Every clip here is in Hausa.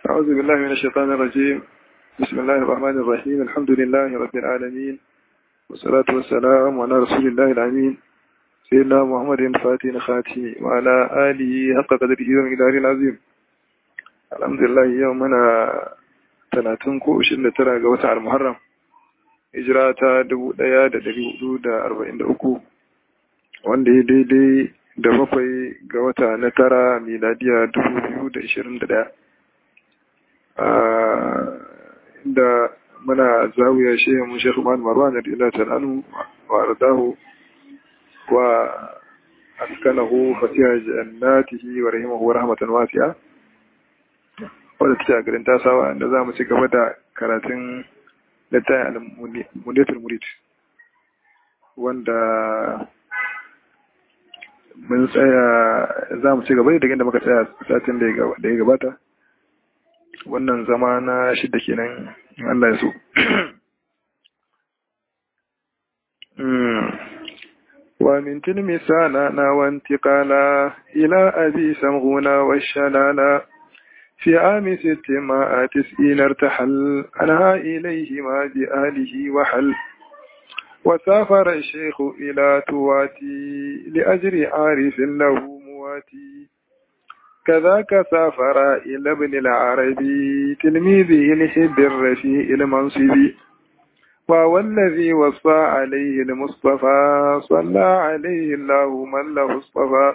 أعوذ بالله من الشيطان الرجيم بسم الله الرحمن الرحيم الحمد لله رب العالمين والصلاة والسلام على رسول الله الأمين سيدنا محمد الفاتح الخاتم وعلى آله حق قدره ومقداره العظيم الحمد لله يومنا talatin ko ashirin da tara ga watan al-muharram hijira ta dubu ɗaya da dari hudu da arba'in da uku wanda ya daidai da bakwai ga wata na tara miladiya dubu biyu da ashirin da ɗaya inda muna zawiya shehu mun shekhu man marwan radiyallahu ta'ala anhu wa ardahu wa askanahu fasiha jannatihi wa rahimahu rahmatan wasi'a wadda take a garin tasawa da za mu ci gaba da karatun littafin al-mudatul murid wanda mun tsaya za mu ci gaba da inda muka tsaya satin da ya gabata wannan zama na shidda kenan Allah ya so ومن تلمسانا وانتقالا إلى أبي سمغونا والشلالا في عام ست مائة تسئين ارتحل أنها إليهما بآله وحل وسافر الشيخ إلى تواتي لأجر عارف له مواتي كذاك سافر إلى ابن العربي تلميذه الحب الرفيع المنصبي وهو الذي وصى عليه المصطفى صلى عليه الله من له اصطفى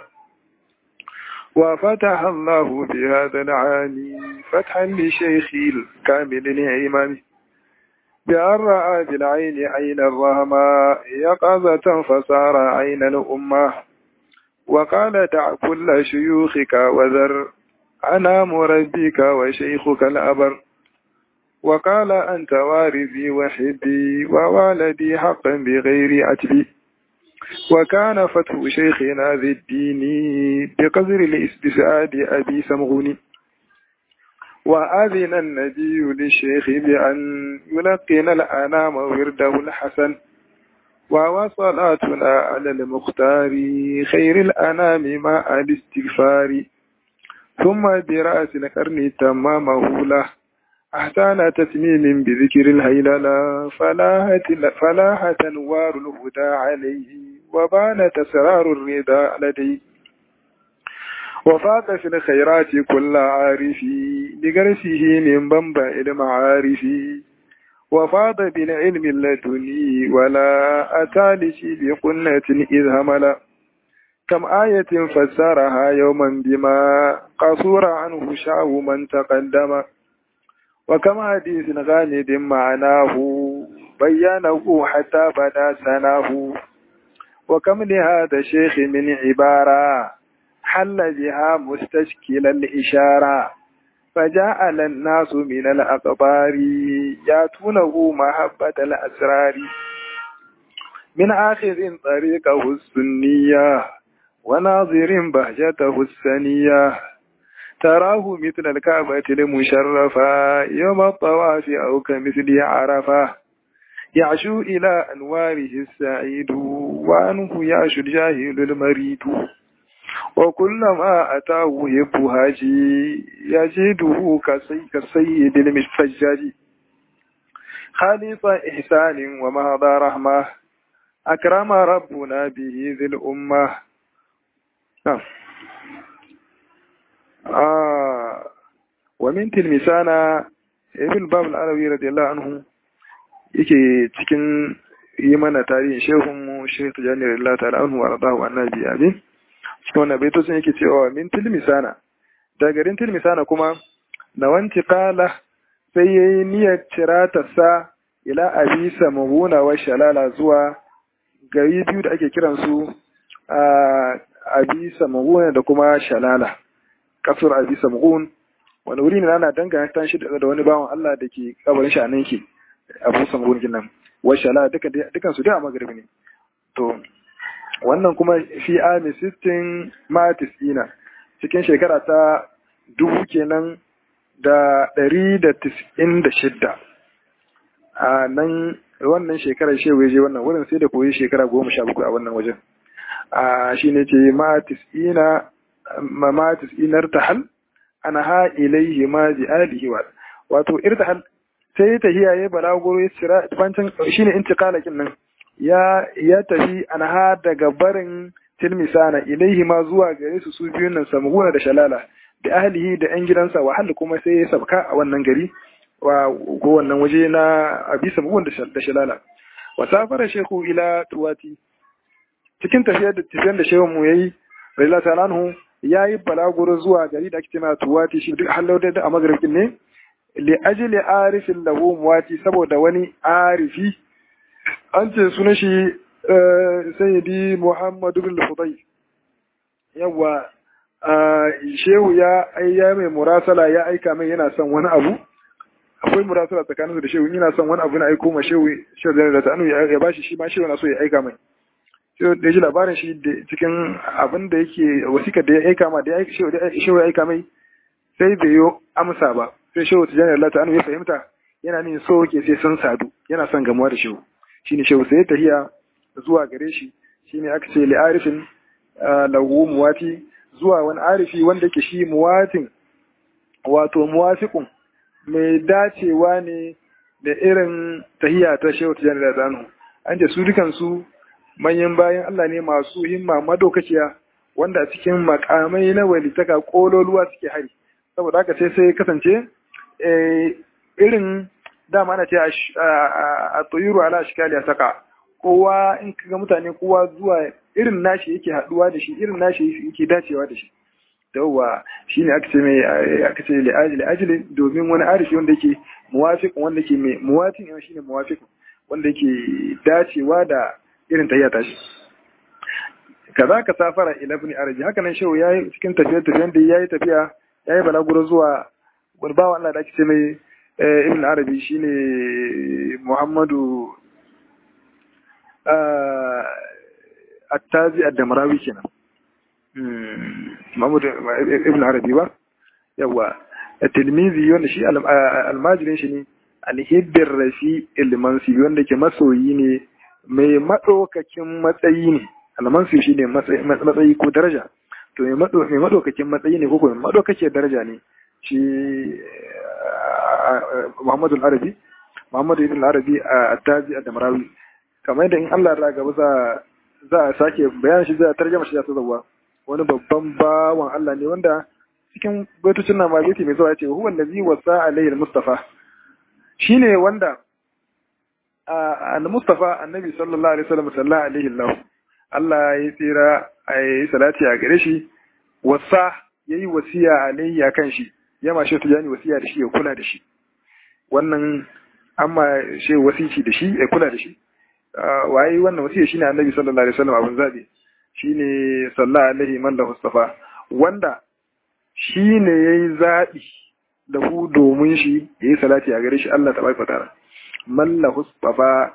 وفتح الله بهذا العام فتحا لشيخي الكامل الإمام بأن رأى بالعين عين الرحمة يقظة فصار عين الأمة وقال دع كل شيوخك وذر أنا مربيك وشيخك الأبر وقال أنت وارثي وحبي ووالدي حقا بغير عتبي وكان فتح شيخنا ذي الدين بقدر الاستسعاد أبي سمغوني وأذن النبي للشيخ بأن يلقن الأنام ورده الحسن ووصلاتنا على المختار خير الأنام مع الاستغفار ثم برأس القرن تمامه له أحسن تتميم بذكر الهيللة فلاحت فلاحت أنوار الهدى عليه وبانت أسرار الرضا لديه وفاق في الخيرات كل عارف لغرسه من بنبع المعارف وفاض بالعلم اللدني ولا أتى لشي بقنة إذ همل كم آية فسرها يوما بما قصور عنه شعو من تقدم وكم حديث غامد معناه بيانه حتى بدا سناه وكم لهذا الشيخ من عبارة حل بها مستشكل الإشارة فجاء الناس من الأقبار ياتونه محبة الأسرار من آخذ طريقه السنية وناظر بهجته السنية تراه مثل الكعبة المشرفة يوم الطواف أو كمثل عرفة يعشو إلى أنواره السعيد وعنه يعشو الجاهل المريد وكلما أتاه يبهاجي يجده كالسيد المفجاج خالص إحسان ومهضى رحمة أكرم ربنا به ذي الأمة آه ومن تلمسانا ابن باب العلوي رضي الله عنه yake cikin yi mana tarihin shehunmu shehu tijani radiyallahu ta'ala anhu wa radahu annabi amin cikin wannan baitocin yake cewa min tilmisana da garin tilmisana kuma na wanci kala sai yayi niyyar cirata sa ila abisa mahuna wa shalala zuwa gari biyu da ake kiransu a abisa mahuna da kuma shalala kasar abisa mahun wani wuri ne ana danganta shi da wani bawan Allah da ke kabarin shi a nan ke abu samgun nan wa shalala dukan su da a magaribi ne to wannan kuma fi ami sittin matis ina cikin shekara ta dubu kenan da ɗari da tis'in da shidda a nan wannan shekarar shewa je wannan wurin sai da koyi shekara goma sha bakwai a wannan wajen a shi ne ce matis ina matis inar tahal anha ilayhi ma bi alihi wa wato irtahal sai ta hiyaye balaguro ya tsira bancin shine intiqalakin nan ya ya tafi anha daga barin tilmisana ilaihi ma zuwa gare su su biyun nan samguna da shalala da ahlihi da yan gidansa wa hal kuma sai ya sabka a wannan gari wa ko wannan waje na abi samgun da shalala wa safara shehu ila tuwati cikin tafiyar da tafiyar da shehun mu yayi radiyallahu ta'ala anhu yayi balaguro zuwa gari da ake cewa tuwati shi duk hallau da a magribin ne li ajli arifin lahu muwati saboda wani arifi an ce sunan shi sayyidi muhammadu bin fudai yawa shehu ya ya mai murasala ya aika mai yana son wani abu akwai murasala tsakanin da shehu yana son wani abu na aiko ma shehu shehu da da tanu ya bashi shi ma shehu na so ya aika mai shehu da ji labarin shi cikin abin da yake wasikar da ya aika ma da shehu ya aika mai sai bai yi amsa ba sai shehu tijjani Allah ta'ala ya fahimta yana nin so yake sai sun sadu yana son gamuwa da shehu shine shehu sai tahiya zuwa gare shi shine aka ce li'arifin lahu muwati zuwa wani arifi wanda yake shi muwatin wato muwafiqun mai dacewa ne da irin tahiya ta shehu tijjani da zanu an ce su dukansu manyan bayan Allah ne masu himma madaukakiya wanda a cikin makamai na walitaka kololuwa suke hari saboda haka sai sai kasance irin dama ana ce a tsoyiru ala shikali a saka kowa in kaga mutane kowa zuwa irin nashi yake haduwa da shi irin nashi yake dacewa da shi yawwa shine aka ce mai aka ce li ajli ajli domin wani arifi wanda yake muwafiq wanda yake mai muwatin yana shine muwafiq wanda yake dacewa da irin tayya tashi kaza ka safara ila ibn arabi haka nan shehu yayi cikin tafiyar tafiyar da yayi tafiya yayi balaguro zuwa wani bawa Allah da ake ce mai ibn arabi shine muhammadu attazi ad-damrawi kenan muhammadu ibn arabi ba yawa tilmizi wanda shi almajirin shi ne alhibbir rafi ilmansi wanda ke masoyi ne mai maɗaukakin matsayi ne almansi shi ne matsayi ko daraja to mai maɗaukakin matsayi ne ko kuma maɗaukakiyar daraja ne shi Muhammadu Arabi Muhammadu Ibn Arabi a Tazi a Damrawi kamar yadda in Allah ya gaba za za a sake bayan shi za a tarjama shi ta zawa wani babban bawan Allah ne wanda cikin baitocin na ma baiti mai zuwa yace huwa allazi wasa alayhi al-mustafa shine wanda al-mustafa annabi sallallahu alaihi wasallam sallallahu alaihi Allah Allah ya tsira ayi salati a gare shi wasa yayi wasiya alayhi akan shi ya ma shi tujani wasiya da shi ya kula da shi wannan amma shi wasici da shi ya kula da shi waye wannan wasiya shine annabi sallallahu alaihi wasallam abun zabi shine sallallahu alaihi man da mustafa wanda shine yayi zabi da ku domin shi yayi salati a gare shi Allah tabaraka ta'ala man la mustafa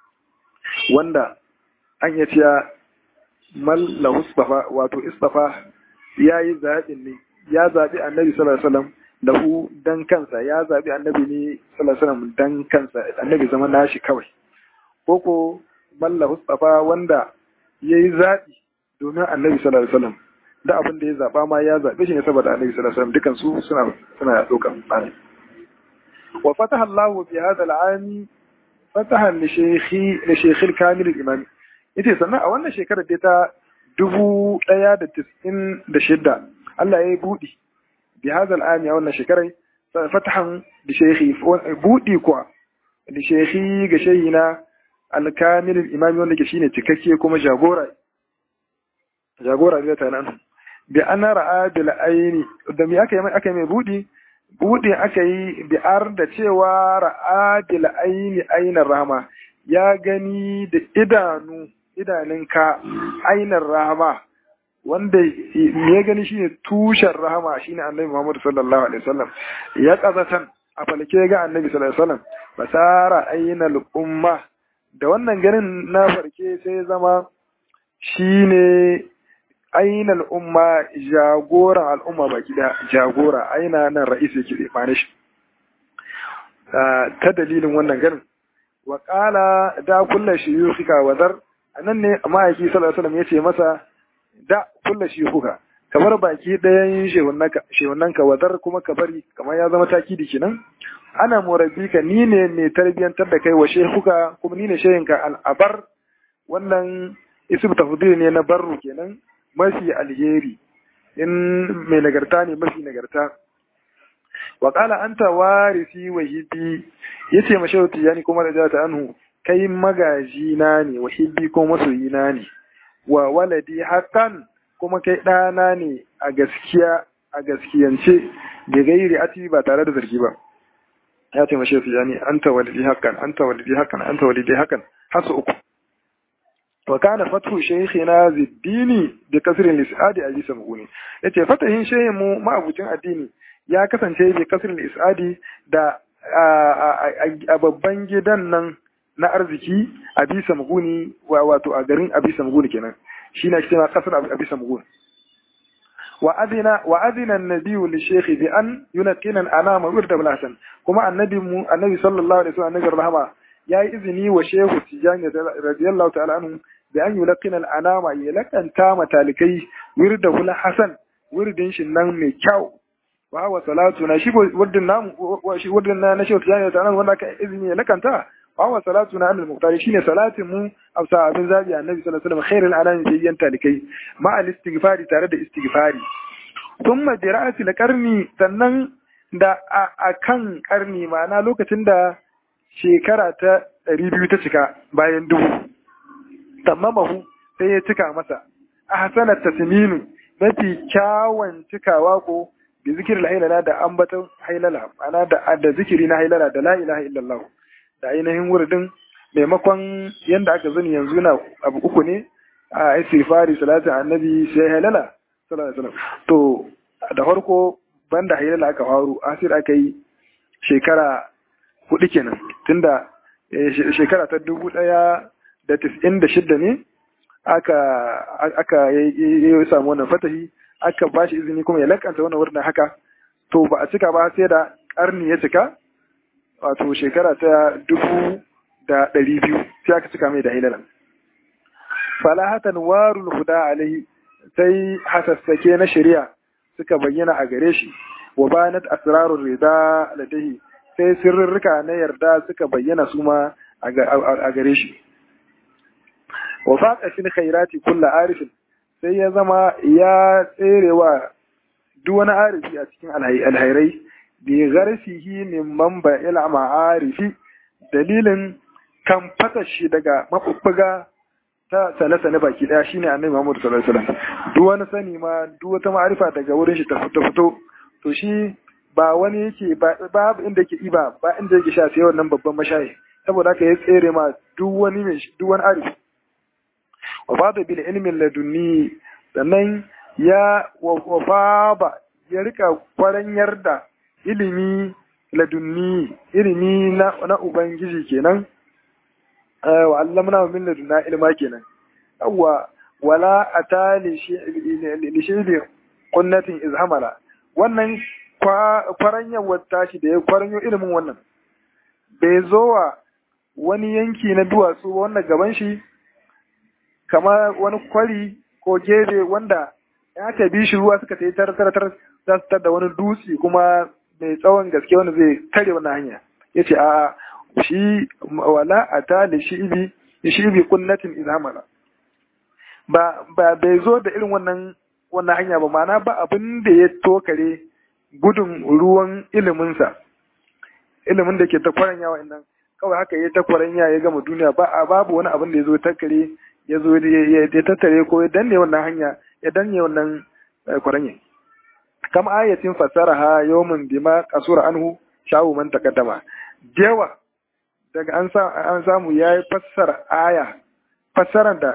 wanda an ya ciya man la mustafa wato istafa yayi zabin ne ya zaɓi annabi sallallahu alaihi wasallam da hu dan kansa ya zaɓi annabi ne sallallahu alaihi wasallam dan kansa annabi zama nashi kawai koko malla mustafa wanda yayi zaɓi domin annabi sallallahu alaihi wasallam da abin da ya zaɓa ma ya zaɓe shi ne saboda annabi sallallahu alaihi wasallam dukan su suna suna ɗaukan bani wa fataha Allah fi hadha al-ami fataha li shaykhi li shaykh al-kamil al-imami yace sannan a wannan shekarar da ta dubu ɗaya da tis'in da shidda Allah ya yi buɗi bi hadal ami a wannan shekarai fatahan da shehi buɗi kuwa da shehi ga shehi na alkamil imami wanda ke shine cikakke kuma jagora jagora ne ta nan bi ana ra'a bil aini da me aka yi aka yi mai buɗi buɗi aka yi bi ar da cewa ra'a bil aini ainar rahama ya gani da idanu idanunka ainar rahama wanda ya gani shine tushen rahama shine annabi Muhammad sallallahu alaihi wasallam ya kazatan a falke ga annabi sallallahu alaihi wasallam basara ainal umma da wannan ganin na farke sai zama shine ainal umma jagoran al'umma baki da jagora aina nan ra'isi yake mane shi ta dalilin wannan ganin wa qala da kullu shuyukhika wadar anan ne ma'aiki sallallahu alaihi wasallam yace masa da kulla shi kuka kamar baki ɗayan shehunanka wadar kuma ka bari kamar ya zama takidi kenan ana murabbika ni ne mai tarbiyantar da kai wa shehuka kuma ni ne shehinka al'abar wannan ism tafdil ne na barru kenan mafi alheri in mai nagarta ne mafi nagarta wa qala anta warisi wa hibbi yace ma shehu tijani kuma da ta anhu kai magaji na ne wa hibbi ko masoyi na ne wa waladi hakan kuma kai ɗana ne a gaskiya a gaskiyance da gairi ati ba tare da zargi ba ya ce mashe tijani anta walidi hakan anta walidi hakan anta walidi hakan har su uku wa kana fatu shaykhina ziddini bi kasrin lisadi abi samguni yace fatahin shehin mu ma'abucin addini ya kasance bi kasrin lisadi da a babban gidan nan na arziki abi samguni wato a garin abi samguni kenan shi na cewa kasar abi samguni wa adina wa adina an-nabi li shaykh bi an yunqina anama wirda bil hasan kuma annabi mu annabi sallallahu alaihi wasallam annabi rahama yayi izini wa shehu tijani radiyallahu ta'ala anhu bi an yulqina al-anama yalakanta matalikai wirda bil hasan wirdin shi nan mai kyau wa wa salatu na shi wirdin namu shi wirdin na na shehu tijani ta'ala wanda ka izini ya lakanta wa wa salatu na al muqtari shine salatin mu afsa abin zabi annabi sallallahu alaihi wasallam khairul anami bayyan talikai ma al istighfari tare da istighfari thumma bi ra'sil qarni sannan da a kan karni ma'ana lokacin da shekara ta ɗari biyu ta cika bayan dubu tammamahu sai ya cika masa a hasanar tasminu mafi kyawun cikawa ko bi zikir hailala da ambaton hailala ma'ana da da zikiri na hailala da la ilaha illallah da ainihin wuridin maimakon yanda aka zani yanzu na abu uku ne a istighfari salatin annabi sai hailala sallallahu alaihi wasallam to da farko banda hailala aka faru asir aka yi shekara hudu kenan tunda shekara ta dubu daya da tis'in da shidda ne aka aka yi samu wannan fatahi aka ba shi izini kuma ya lakanta wannan wurin haka to ba a cika ba sai da karni ya cika wato shekara ta dubu da ɗari biyu sai aka cika mai da hilalan falahatan warul huda alaihi sai hasassake na shari'a suka bayyana a gare shi wa banat asrarur rida ladaihi sai sirrika na yarda suka bayyana su ma a gare shi wa faqa fil khairati kullu arifin sai ya zama ya tserewa duk wani arifi a cikin alhairai bi gharsihi min manba ila ma'arifi dalilin kan fata shi daga mabubbuga ta sale-sale baki daya shine annabi Muhammad sallallahu alaihi wasallam duk wani sani ma duk wata ma'arifa daga wurin shi ta fito to shi ba wani yake ba inda yake iba ba inda yake sha sai wannan babban mashayi saboda haka ya tsere ma duk wani mai duk wani arifi wa fada bil ilmin ladunni sannan ya wa fada ya rika kwaranyar da ilimi ladunni ilimi na na ubangiji kenan wa allamna min ladunna ilma kenan yawwa wala atali li shaybi qunnatin izhamala wannan kwaranyar tashi da ya kwaranyo ilimin wannan bai zo wa wani yanki na duwatsu ba wannan gaban shi kamar wani kwari ko gebe wanda ya aka bi shi ruwa suka tayi tartartar za su da wani dutse kuma mai tsawon gaske wanda zai tare wannan hanya ya ce a shi wala a ta da shi ibi shi ibi kunnatin izamala ba ba bai zo da irin wannan wannan hanya ba ma'ana ba abin da ya tokare gudun ruwan iliminsa ilimin da ke ta kwaranya wa'annan kawai haka ya ta kwaranya ya gama duniya ba a babu wani abin da ya zo takare ya zo ya tattare ko ya danne wannan hanya ya danne wannan kwaranya kam ayatin fasaraha yawmin bima qasura anhu shawu man taqaddama dewa daga an an samu yayi fassara aya fassaran da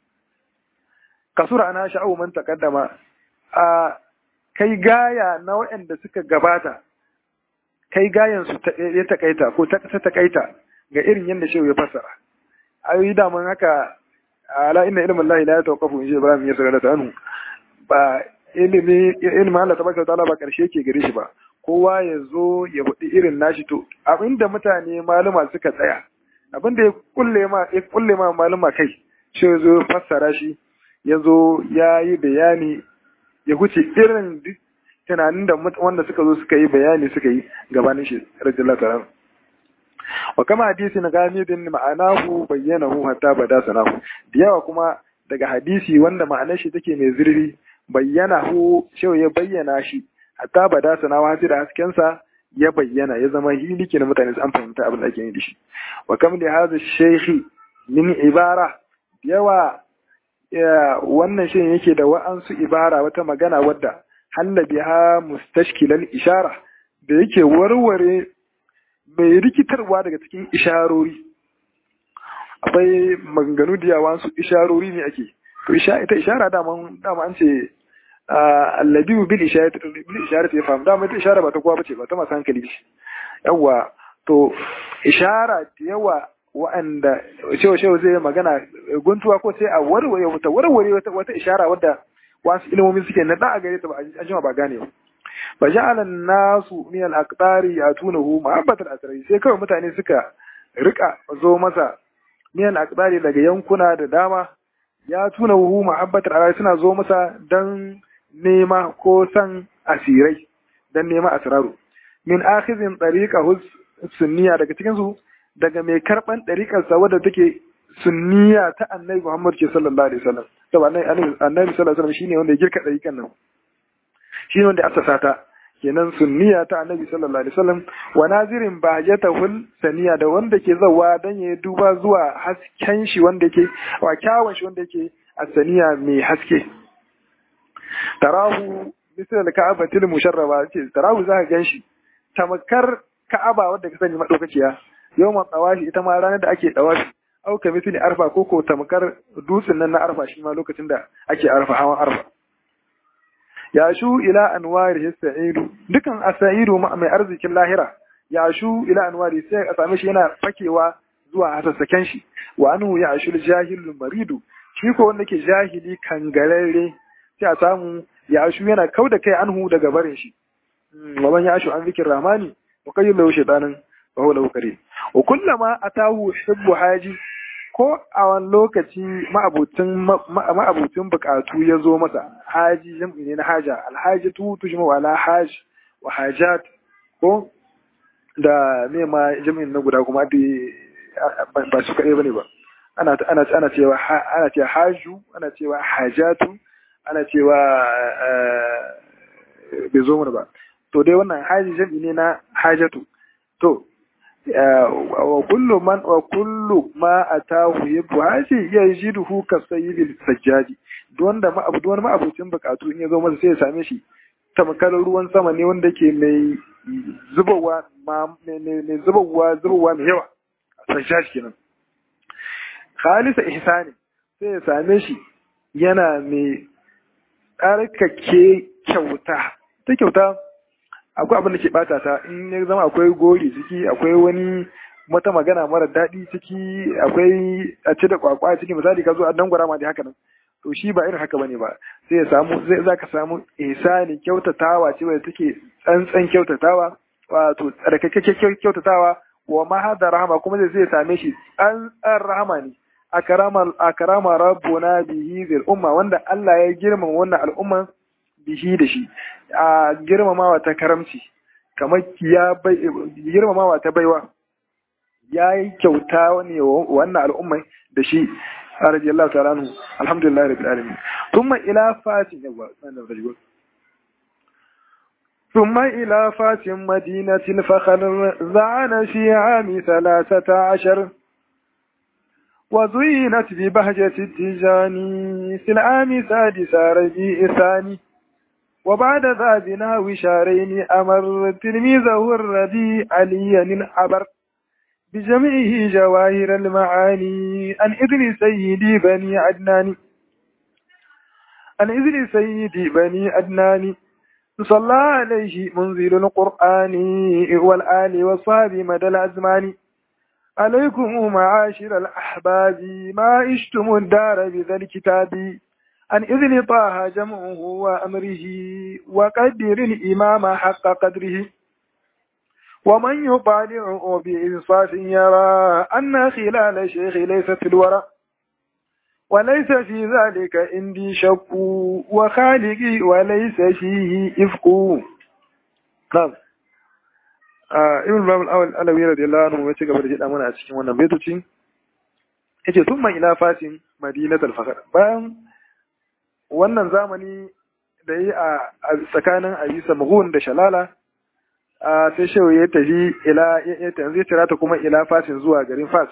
kasura ana sha'u man taqaddama a kai gaya na waɗanda suka gabata kai gayan su ya takaita ko ta takaita ga irin yadda shehu ya fassara ayoyi da mun haka ala inna ilmin lahi la yatawaqafu in ibrahim ya sarara ta anhu ba ilimi ilmin Allah tabaraka ta'ala ba karshe ke gare shi ba kowa ya zo ya faɗi irin nashi to abinda mutane maluma suka tsaya abinda ya kulle ma ya kulle ma maluma kai shi ya zo fassara shi ya zo ya yi bayani ya huce irin duk tunanin da wanda suka zo suka yi bayani suka yi gabanin shi radiyallahu ta'ala wa kama hadisi na gamidin ma'anahu bayyanahu hatta bada sanahu da yawa kuma daga hadisi wanda ma'anar shi take mai zurfi bayyanahu shehu ya bayyana shi hatta bada sanahu har da hasken sa ya bayyana ya zama hiliki na mutane an fahimta abin da ake yi da shi wa kam da hadha shaykhi min ibara yawa wannan shi yake da wa'ansu ibara wata magana wadda halla biha mustashkilal ishara da yake warware mai rikitarwa daga cikin isharori akwai maganganu da yawa su isharori ne ake to ita ishara dama dama an ce allabi bil isharati bil isharati ya fahimu dama ita ishara ba ta kowa bace ba ta masu hankali ce yawa to ishara da yawa wa'anda cewa cewa zai magana guntuwa ko sai a warware wata warware wata ishara wadda wasu ilimomi suke na da a gare ta ba a jima ba gane ba fa ja'ala nasu min al-aqdari yatunahu ma'abbatal asrai sai kawai mutane suka rika zo masa min al-aqdari daga yankuna da dama ya tuna hu ma'abbatal asrai suna zo masa dan nema ko san asirai dan nema asraru min akhizin tariqahu sunniya daga cikin su daga mai karban ɗariƙarsa wadda take sunniya ta annabi Muhammad ke sallallahu alaihi wasallam saboda annabi annabi sallallahu alaihi wasallam shine wanda ya girka ɗariƙan nan shine wanda ya asasa ta kenan sunniya ta annabi sallallahu alaihi wasallam wa nazirin bahjatahul saniya da wanda ke zawa dan ya duba zuwa hasken shi wanda yake wa kyawun shi wanda yake asaniya mai haske tarahu misal al-ka'abatil musharraba ce tarahu zaka ganshi tamakar ka'aba wadda ka sani madaukakiya yawan tsawashi ita ma ranar da ake tsawashi au ka misali arfa ko ko tamkar dutsen nan na arfa shi ma lokacin da ake arfa hawan arfa ya shu ila anwari sa'idu dukan asaidu mai arzikin lahira ya shu ila anwari sai a same shi yana fakewa zuwa hasassaken shi wa anhu ya shu jahilul maridu shi ko wanda ke jahili kangararre sai a samu ya shu yana kauda kai anhu daga barin shi wa man ya shu an zikir rahmani wa kayyul shaytanin wa huwa lahu karim wa kullama atahu hibbu haji ko a wani lokaci ma'abutin bukatu ya zo masa haji jam'i ne na haja alhaji tu tujma wala haj wa hajat ko da me ma jam'in na guda kuma ba su kaɗai bane ba ana ana ana cewa ana cewa haju ana cewa hajatu ana cewa bai zo mana ba to dai wannan haji jam'i ne na hajatu to wa kullu man wa kullu ma atahu yabu haji yajiduhu ka sayyibil sajjaji don da ma don ma abucin bukatu in ya zo masa sai ya same shi tamkar ruwan sama ne wanda ke mai zubawa ma mai zubawa zubawa mai yawa sajjaji kenan khalisa ihsani sai ya same shi yana mai tsarkake kyauta ta kyauta akwai abin da ke bata ta in ya zama akwai gori ciki akwai wani wata magana mara daɗi ciki akwai a ci da kwakwa ciki misali ka zo a dangwara ma da haka nan to shi ba irin haka bane ba sai ya samu zai za ka samu ihsani kyautatawa ce wadda take tsantsan kyautatawa wato tsarkake kyautatawa wa mahada rahama kuma zai zai same shi tsantsan rahama ne akrama akrama rabbuna bihi zil umma wanda Allah ya girmama wannan al'umma bihi da shi a girmamawa ta karamci kamar ya girmamawa ta baiwa ya yi kyauta ne wannan al'ummai da shi a radiyallahu ta'ala anhu alhamdulillah rabbil alamin thumma ila fatin yawa sanan rajul ثم إلى فات مدينة الفخر زعن في عام ثلاثة عشر وزينت ببهجة التجاني في العام سادس ربيع الثاني وبعد ذا بناو شهرين أمر تلميذه الردي عليا عبر بجمعه جواهر المعاني عن إذن سيدي بني عدنان عن إذن سيدي بني عدنان صلى عليه منزل القرآن والآل والصحاب مدى الأزمان عليكم معاشر الأحباب ما عشتم الدار بذا الكتاب عن إذن طه جمعه وأمره وقدر الإمام حق قدره ومن يطالع بإنصاف يرى أن خلال شيخ ليست الورى وليس في ذلك عندي شك وخالقي وليس فيه إفك نعم ibn babul awal alawi radiyallahu anhu ya ci gaba da jida mana a cikin wannan baitoci yace thumma ila fatin madinatul fakhr bayan wannan zamani da yi a tsakanin Abisa Mughun da Shalala sai shehu ya tafi ila ya zai tira ta kuma ila fasin zuwa garin Fas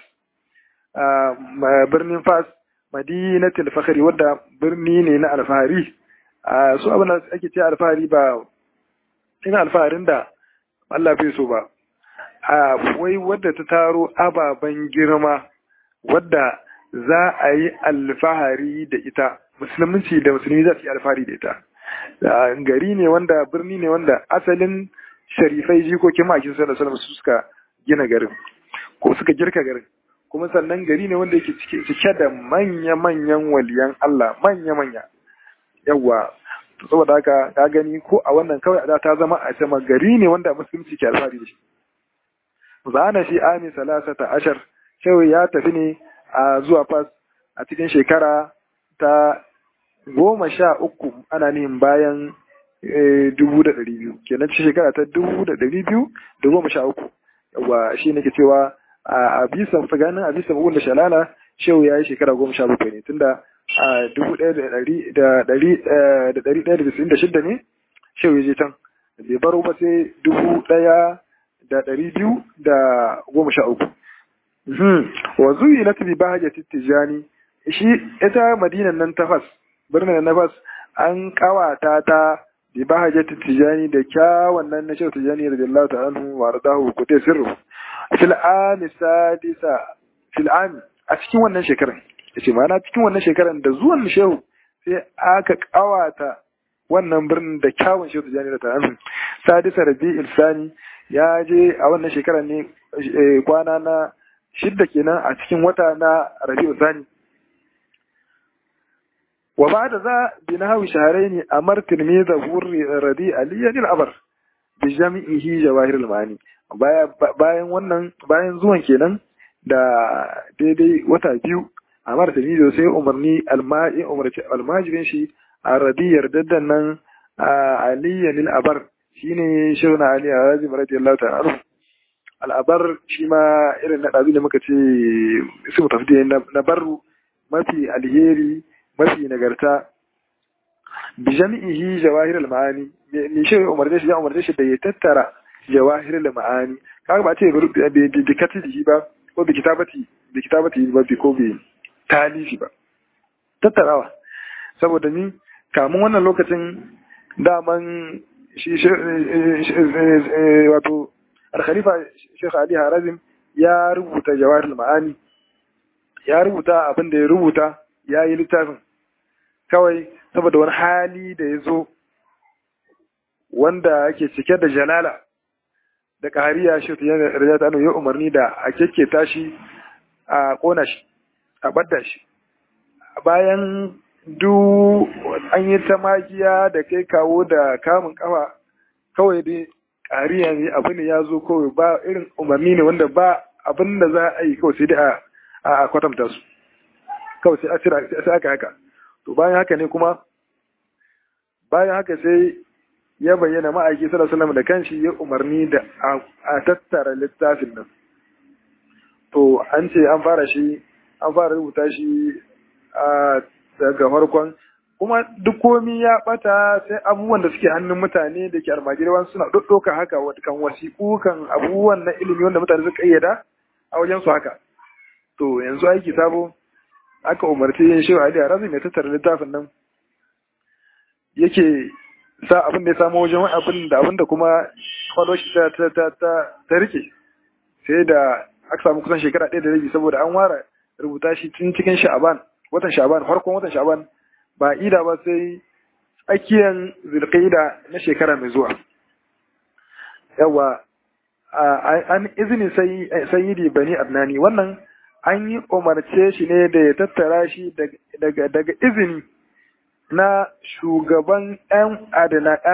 birnin Fas madinatul fakhri wadda birni ne na alfahari su abin da ake ce alfahari ba ina alfaharin da Allah bai so ba a wai wadda ta taro ababen girma wadda za a yi alfahari da ita musulunci da musulmi za su yi alfahari da ita gari ne wanda birni ne wanda asalin sharifai jikokin makin sallallahu alaihi su suka gina garin ko suka girka garin kuma sannan gari ne wanda yake cike da manya-manyan waliyan Allah manya-manya yawa saboda haka ka gani ko a wannan kawai a ta zama a sama gari ne wanda musulunci ke alfahari da shi zana shi ami salasata ashar shawai ya tafi ne a zuwa fas a cikin shekara ta goma sha uku ana nihin bayan dubu da ɗari biyu kenan cikin shekara ta dubu da ɗari biyu da goma sha uku yawa shi ne ke cewa a bisa tsakanin a bisa da shalala shehu ya yi shekara goma sha bakwai ne tunda a dubu ɗaya da ɗari da ɗari da ɗari ɗaya da bisin da shidda ne shehu ya je can bai baro ba sai dubu ɗaya da ɗari biyu da goma sha uku wa zuyi na tabi bahaja tijjani shi ita madinan nan ta fas birnin na fas an kawata ta bi bahaja tijjani da kyawun nan na shehu tijjani radiyallahu ta'ala anhu wa radahu kutai sirru fil ami sadisa fil ami a cikin wannan shekarar yace ma'ana cikin wannan shekarar da zuwan shehu sai aka kawata wannan birnin da kyawun shehu tijjani da ta'ala sadisa rabi'il sani ya je a wannan shekarar ne kwana na shidda kenan a cikin wata na rabi'u sani wa ba da za bi na hawi shaharaini a martin me da hurri radi aliyan al'abar bi jami'ihi jawahir al-mani bayan wannan bayan zuwan kenan da daidai wata biyu a martin me sai umarni alma'i umarci almajirin shi a radi yardaddan nan aliyan al'abar shine shehuna ali a rajim radiyallahu ta'ala al'abar shi ma irin na ɗazu da muka ce su tafi na barru mafi alheri mafi nagarta bi jami'ihi jawahir al-ma'ani me shi umarce shi ya umarce shi da ya tattara jawahir al-ma'ani kaga ba ce bi katibi ba ko bi kitabati bi kitabati ba bi ko bi talifi ba tattarawa saboda ni kamun wannan lokacin daman shi wato al-khalifa Sheikh Ali Harazim ya rubuta jawahir al-ma'ani ya rubuta abin da ya rubuta ya yi littafin kawai saboda wani hali da ya zo wanda yake cike da jalala da ƙariya shi ta yana rajata ta ya umarni da a kekketa shi a ƙona shi a ɓadda shi bayan du an yi ta magiya da kai kawo da kamun kafa kawai dai ƙariya ne abu ne ya zo kawai ba irin umarni ne wanda ba abin da za a yi kawai sai dai a kwatanta su kawai sai sai aka haka to bayan haka ne kuma bayan haka sai ya bayyana ma'aiki sallallahu alaihi da kanshi ya umarni da a tattara littafin nan to an ce an fara shi an fara rubuta shi a daga farkon kuma duk komi ya bata sai abubuwan da suke hannun mutane da ke almajirwan suna ɗaɗɗauka haka kan wasiƙu kan abubuwan na ilimi wanda mutane suka ƙayyada a wajen su haka to yanzu aiki sabo aka umarci yin shi Ali Arazi mai tattara littafin nan yake sa abin da ya samu wajen abin da abin da kuma kwallo shi ta ta ta ta rike sai da aka samu kusan shekara ɗaya da rabi saboda an ware rubuta shi tun cikin sha'aban watan sha'aban farkon watan sha'aban ba ida ba sai tsakiyan zulqaida na shekara mai zuwa yawa an izini sayyidi bani adnani wannan an yi umarce shi ne da ya tattara shi daga izini na shugaban ‘yan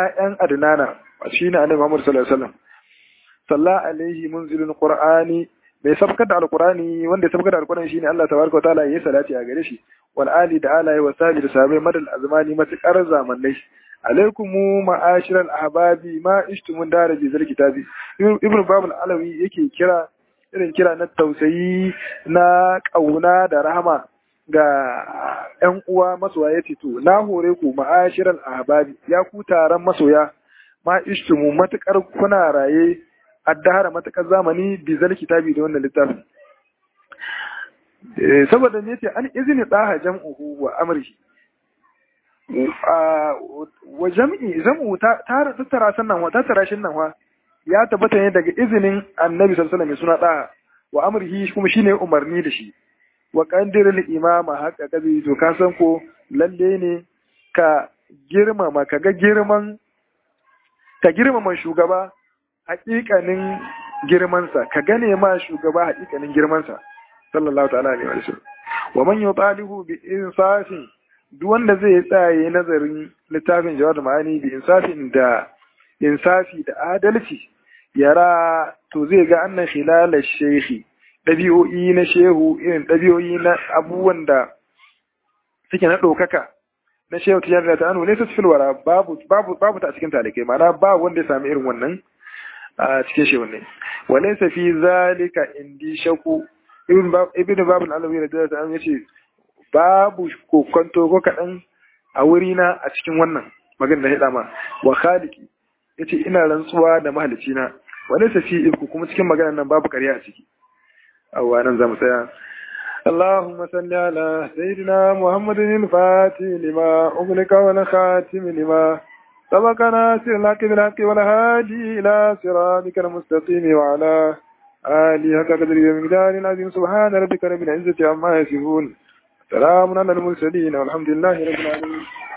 adinana shi ne annabi Muhammadu sallallahu Alaihi wasallam. Salla alaihi munzilin Qur'ani bai sabkar da alqur'ani wanda ya sabkar da alqur'ani shine Allah tabaraka wa ta'ala yayi salati a gare shi wal ali da ala wa sabi da sabai madal azmani matakar zamanai alaikum ma'ashiral ahbabi ma ishtumun dara bi zal kitabi ibnu babul alawi yake kira irin kira na tausayi na kauna da rahama ga ‘yan uwa masoya ya to na hore ku ma'ashiral ahbabi ya ku taron masoya ma ishtumu matukar kuna raye addahara matukar zamani bi zal kitabi da wannan littafin saboda ne ce an izini daha jam'uhu wa amrihi wa jam'i zam'u ta tattara sannan wa tattara shin nan wa ya tabbata ne daga izinin annabi sallallahu alaihi wasallam suna daha wa amrihi kuma shine umarni da shi wa qandirul imama haka kabi to ka san ko lalle ne ka girmama ka ga girman ka girmama shugaba hakikanin girmansa ka gane ma shugaba hakikanin girmansa sallallahu ta'ala alaihi wa sallam wa man yutalihu bi insafin duk wanda zai tsaye nazarin littafin jawad ma'ani bi insafin da insafi da adalci yara to zai ga annan khilal shehi ɗabi'o'i na shehu irin ɗabi'o'i na abubuwan da suke na ɗaukaka na shehu tijjani da ta'anu ne su filwara babu babu babu ta cikin talikai ma'ana ba wanda ya sami irin wannan a cikin shehu ne wale sa fi zalika indi shaku ibn babu alawi da ta'anu ya ce babu kokonto ko kaɗan a wurina a cikin wannan magana da hida ma wa khaliki ya ce ina rantsuwa da mahalicina wale sa fi ibku kuma cikin maganar nan babu ƙarya a ciki أولا زمسيا اللهم صل على سيدنا محمد الفاتح لما أغلق والخاتم لما سبق ناصر الحق بالحق والهادي إلى صراطك المستقيم وعلى آله حق قدر ومقدار العظيم سبحان ربك رب العزة عما يصفون سلام على المرسلين والحمد لله رب العالمين